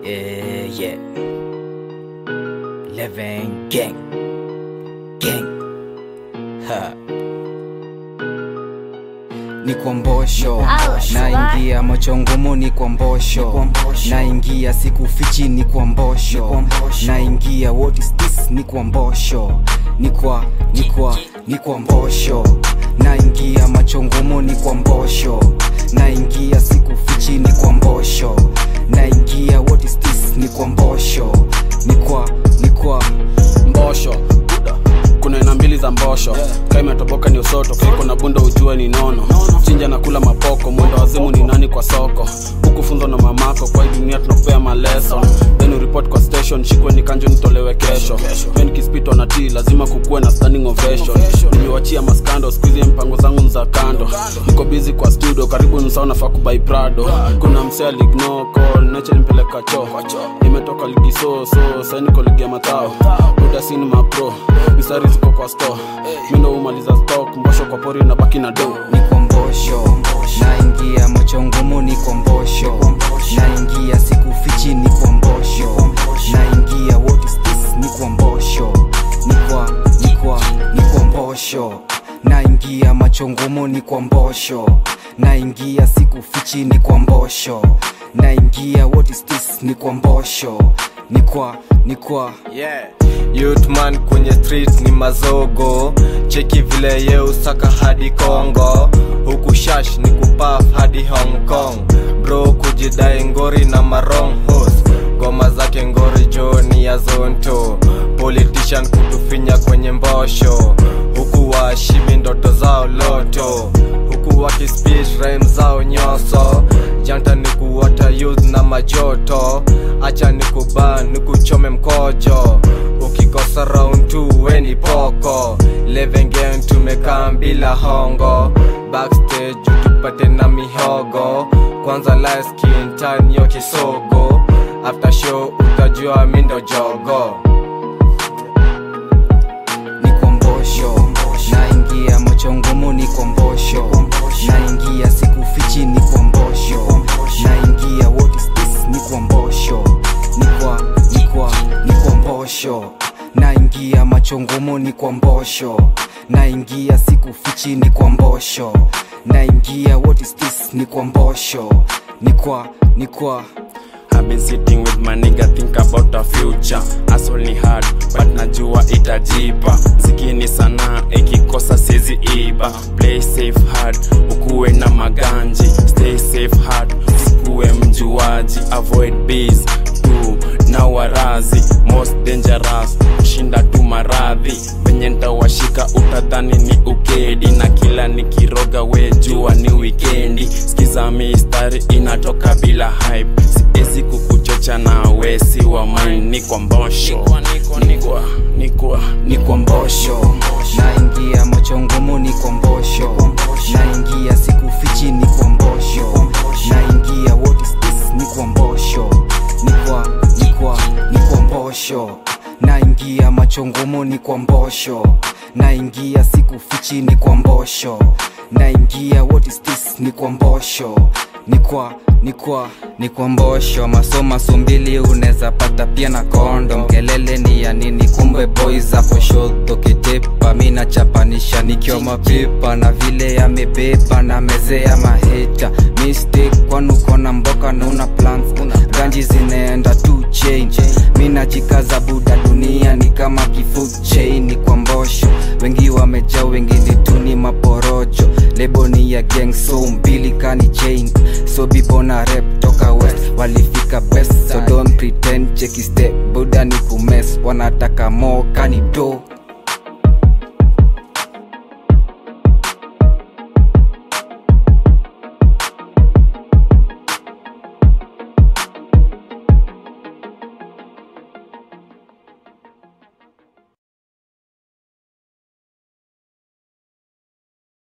Yeah, yeah. Living gang. Gang. Ha. Ni kwa mbosho naingia macho ngumu ni kwa mbosho naingia siku fichi ni kwa mbosho naingia what is this ni kwa mbosho ni kwa ni kwa ni kwa mbosho naingia macho ngumu ni kwa mbosho naingia siku fichi ni kwa mbosho naingia what is this ni kwa mbosho ni kwa ni kwa mbosho Buda. kuna aina mbili za mbosho yeah. kaa imetoboka ni usoto kaiko na bunda ujue ni nono chinja na kula mapoko mwendo wazimu ni nani kwa soko huku funzo na mamako kwa hii dunia tunakupea maleson then report kwa station shikwe ni kanjo nitolewe kesho pia nikispitwa na t lazima kukuwe na standing ovation nimewachia maskando skuizi mpango zangu ni za kando niko busy kwa studio karibu nusao nafaa kubai prado kuna msea lignoko neche nimpeleka cho imetoka ligi so so sainiko ligi ya matao udasini mapro misari ziko kwa store mindo umaliza stock mbosho kwa pori na baki na do ni kwa mbosho naingia macho ngumu ni kwa mbosho naingia siku fichi ni kwa mbosho naingia what is this ni kwa mbosho ni kwa ni kwa ni kwa mbosho naingia macho ngumu ni kwa mbosho naingia siku fichi ni kwa mbosho naingia what is this ni kwa mbosho ni kwa ni kwa yeah. Youthman kwenye street ni mazogo cheki vile ye usaka hadi Kongo huku shash ni kupaf hadi Hong Kong bro kujidai ngori na marong host ngoma zake ngori joni ya zonto politician kutufinya kwenye mbosho huku washibi ndoto zao loto huku wakispeech rhyme zao nyoso janta ni kuwata youth na majoto acha ni kuban ni kuchome mkojo ukikosa round 2 weni poko levengen tumekaa bila hongo backstage utupate na mihogo kwanza light skin tan yo kisogo after show utajua mindo jogo ni kwa mbosho naingia macho ngumu ni kwa mbosho naingia siku fichi ni kwa mbosho naingia what is this ni kwa mbosho ni kwa ni kwa ni kwa mbosho naingia macho ngumu ni kwa mbosho naingia siku fichi ni kwa mbosho naingia what is this ni kwa mbosho ni kwa ni kwa I've been sitting with my nigga think about the future Hustle ni hard but najua itajipa Mziki ni sanaa ikikosa sizi iba Play safe hard ukuwe na maganji Stay safe hard usikuwe mjuaji Avoid bees tu na warazi Most dangerous kushinda tu maradhi Venye ntawashika utadhani ni ukedi Na kila nikiroga we jua ni wikendi Skiza mistari inatoka bila hype siezi kukuchocha na wesi wa mine ni kwa mbosho nikwa nikwa ni kwa mbosho naingia macho ngumu ni kwa mbosho naingia siku fichi ni kwa mbosho naingia what is this ni kwa mbosho ni kwa ni kwa ni kwa mbosho naingia macho ngumu ni kwa mbosho naingia siku fichi ni kwa mbosho naingia what is this ni kwa mbosho ni kwa ni kwa ni kwa mbosho masomaso mbili unaweza pata pia na kondo kelele ni ya nini kumbe boys hapo shodho kitepa mi nachapanisha nikiwa mapipa na vile yamebeba na mezea maheta mistake kwani uko na mboka na una plans ganji zinaenda tu change mi najikaza buda dunia ni kama kifood chain ni kwa mbosho wengi wamejaa wengine tu ni maporojo lebo ni ya gang so mbili kani chain so bibona rep toka west walifika best so don't pretend cheki step buda ni kumes wanataka mo kani do